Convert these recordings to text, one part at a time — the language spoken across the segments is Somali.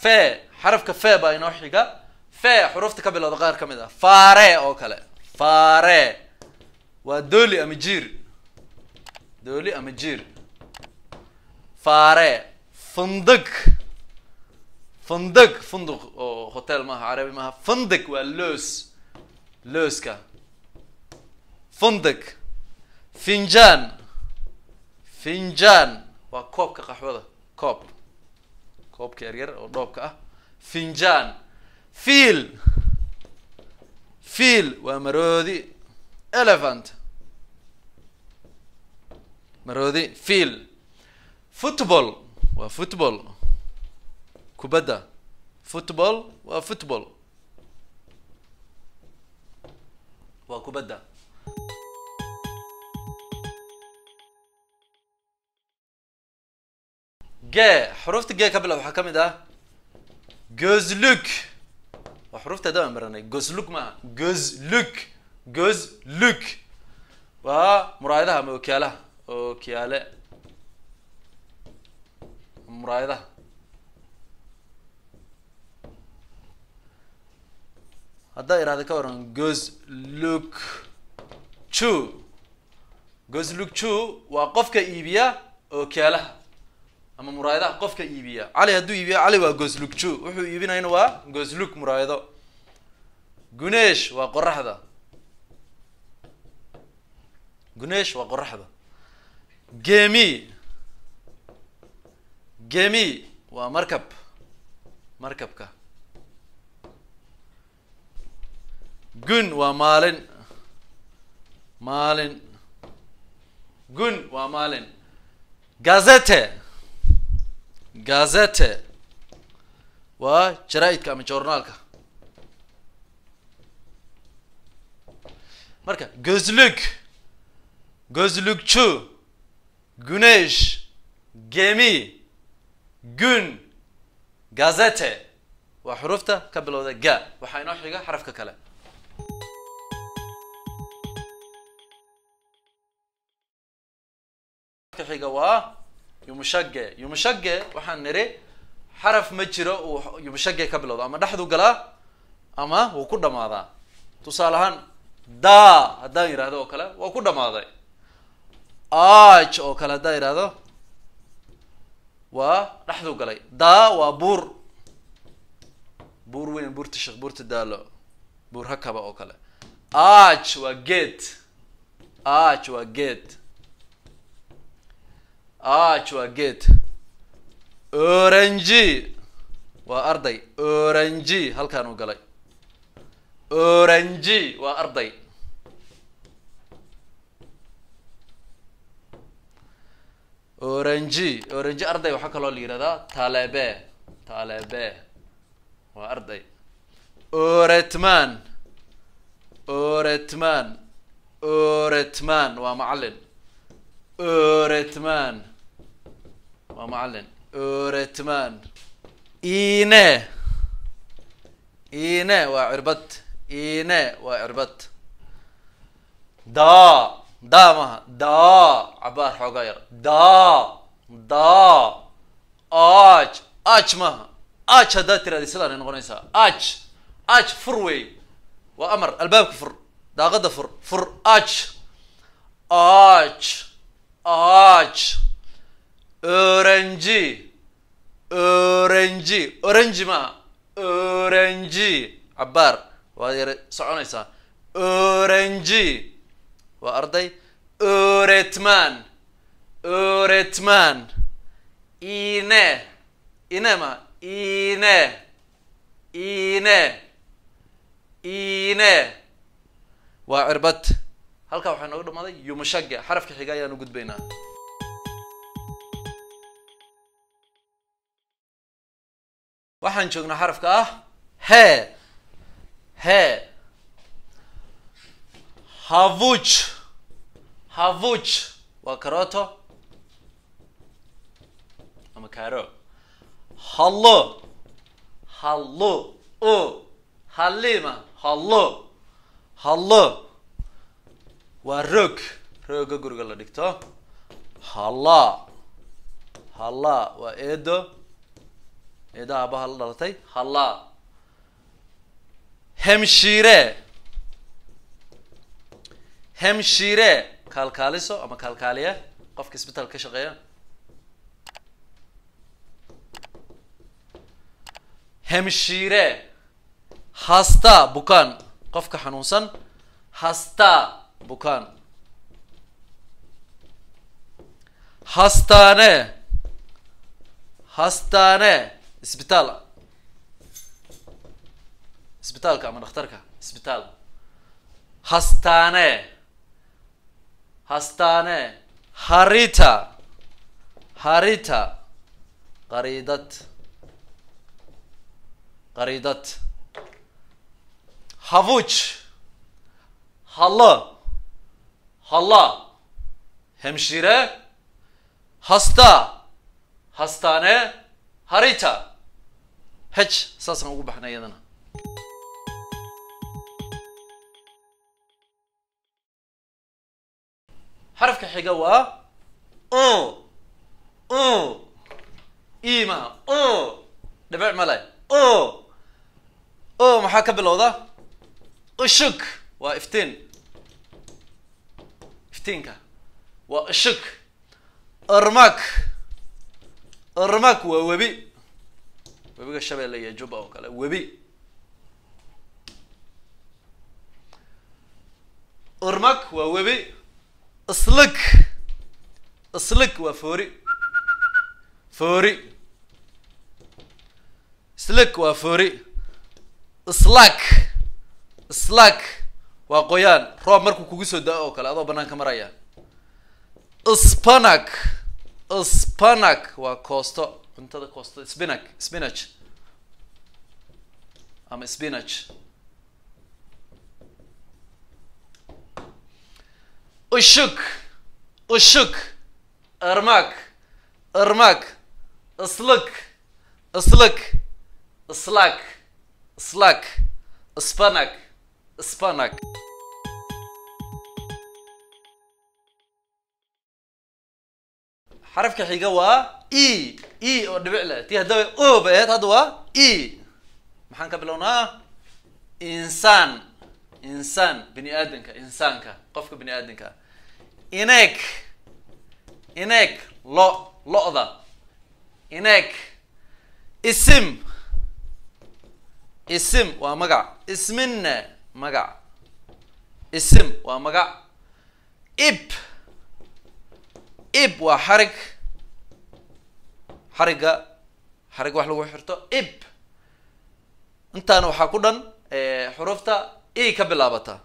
fe xarafka fe baa inoo xiga fe xurufta ka bilowda qaar ka mid ah fare oo kale fare waa dooli ama jiir dooli ama jiir fare fundig fundig funduq oo hotel maaha carabi maaha fundig waa loos looska fundig finjaan finjaan waa koobka qaxwada koob koobka yaryar oo dhoobka ah finjaan fiil fiil waa maroodi elephant maroodi fiil football waa football kubadda football waa football waa kubadda ge xurufta ge ka bilow waxaa ka mid ah gozluk waa xurufta hadda aan baranay gozluk maaha gozluk gozluk waa muraayadaha ama okyaalaha okyaale muraayadaha haddaa irahda ka waran gozluk chu gozluk chu waa qofka iibiya okyaalaha ama muraayadaha qofka iibiya cali hadduu iibiya cali waa gozlukju wuxuu iibinayna waa gozluk muraayado guneesh waa qoraxda guneesh waa qoraxda gemi gemi waa markab markabka gun waa maalin maalin gun waa maalin gazete gazete waa jaraa-idka ama journaalka marka gozluk gozlukju gunesh gemi gun gazete waa xurufta ka bilowda ga waxaa inoo xiga xarafka kale ka xiga waa yumushage yumushage waxaan niri xaraf ma jiro uu yumushage ka bilowdo ama dhexdu galaa ama wuu ku dhamaadaa tusaale ahaan da haddaan yidhahdo oo kale waa ku dhamaaday aj oo kale haddaan yidhahdo waa dhexdu galay da waa buur buur weyn buurta sheekh buurta daalo buur hakaba oo kale aj waa geed aj waa geed aj waa geed orangi waa arday orangi halkaan u galay orangi waa arday orangi orangi arday waxaa kaloo la yihahdaa talebe talebe waa arday oretman oretman oretman waa macalin oretman waa macalin oretman ine ine waa cirbad ine waa cirbad da da maha da cabaar xoogaa yar da da aj aj maha aj haddaad tirahda sidaanay noqonaysaa aj aj fur wey waa amar albaabka fur daaqada fur fur aj aj aj orangi orangi orangi maaha orangi cabaar waad yara soconaysaa orangi waa arday oretman oretman ine ine ma ine ine ine waa cirbad halkaa waxaa nooga dhamaaday yumashage xarafka xiga ayaan u gudbaynaa waxaan joognaa xarafka ah he he havuj havuj waa karoto ama caro hallo hallo o hallima hallo hallo waa roog rooga guriga la dhigto halla halla waa eedo eedaha abaha la dhalatay hallaa hemshiire hemshiire kaalkaaliso ama kaalkaaliye qofka isbitaal ka shaqeeya hemshiire hasta bukaan qofka xanuunsan hasta bukaan hastaane hastaane isbitaal isbitaalka ama dhakhtarka isbitaal hastaane hastaane harita harita qariidad qariidad havuj hallo halla hemshire hasta hastaane harita hej saasaan ugu baxnay iyadana xarafka xiga waa o o ima o dhibic male o o maxaa ka bilowda ushuk waa iftiin iftiinka waa ushuk irmak irmak waa webi webiga shabeelle iyo juba oo kale webi irmak waa webi islik islik waa foori foori islik waa foori islak islak waa qoyaan roob markuu kugu soo da-o oo kale adoo banaanka maraya spanak spanak waa koosto cuntada koosto spinak spinach ama spinach ushuk ushuk irmak irmak islik islik islak islak spanak spanak xarafka xiga waa e e oo dhibic leh tii haddaba o ba aheyd hadda waa e maxaan ka bilownaa insaan insaan bini aadanka insaanka qofka bini aadanka ineeg ineeg lo lo-da ineeg isim isim waa magac isminne magac isim waa magac ib ib waa xarig xarigga xarig wax lagu xirto ib intaana waxaa ku dhan xurufta e ka bilaabata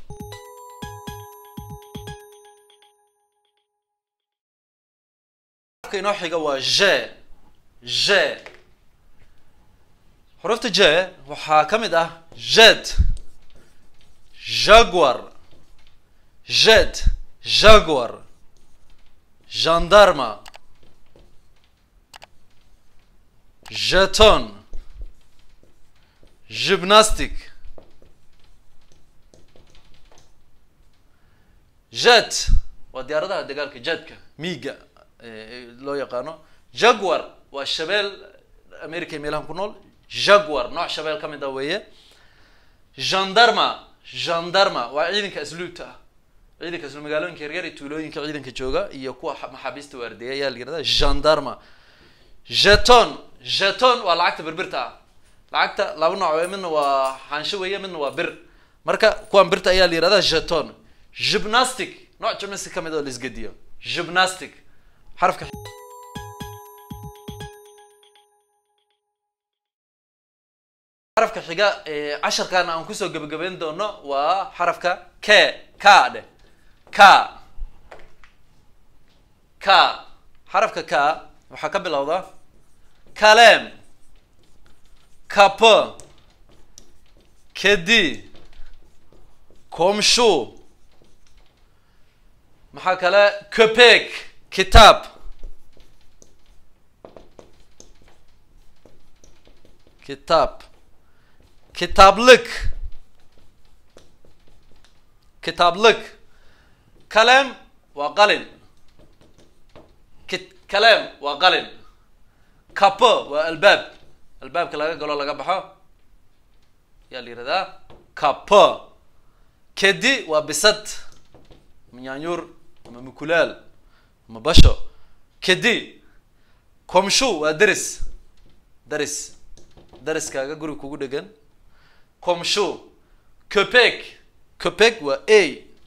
ka inoo xiga waa je je xurufta je waxaa ka mid ah jed jaguar jed jaguar gendarma jeton gymnastic jet waa diyaaradaha dagaalka jetka miiga loo yaqaano jaguar waa shabeel america iyo meelahan ku nool jaguar nooc shabeel ka mid ah weeye gendarma gendarma waa ciidanka asluubta ah ciidanka asluub magaalooyinka yaryar iyo tuulooyinka ciidanka jooga iyo kuwa maxaabiista waardiya ayaa la yirahdaa gendarma jeton jeton waa lacagta birbirta ah lacagta laba nooc wey midna waa xaansho weeye midna waa bir marka kuwan birta ayaa la yirahdaa jeton gymnastic nooc gymnastic ka mid oo la isgediyo gymnastic xarafka xarafka xiga casharkan aan kusoo gebagabeyn doono waa xarafka k ka dheh ka ka xarafka ka waxaa ka bilowda kalem kapı kedi komşu maxaa kale köpek kitap kitap kitaplık kitaplık kalem waa qalin kit kalem waa qalin kapı waa albaab albaabka laga galo laga baxo yaa la yihahdaa kapo kedi waa bisad ama nyaanyuur ama mukulaal ama basho kedi komshu waa deris deris deriskaaga guri kugu dhegan komshu copek copek waa a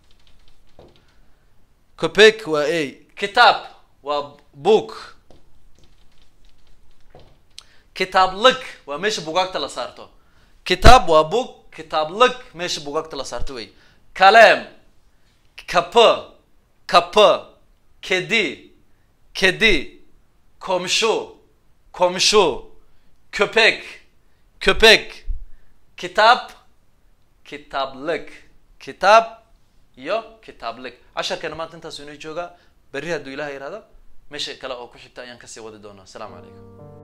copek waa a kitaab waa book kitaab lig waa meesha bugaagta la saarto kitaab waa book kitaab lig meesha bugaagta la saarto wey kaleem kapa kapa kedi kedi komshu komshu köpek köpek kitaab kitaab lig kitaab iyo kitaab lig casharkeena maanta intaasu inoo joogaa berri hadduu ilaha yihahdo meesha kale oo ku xigta ayaan kasii wadi doonaa asalaamu calaykum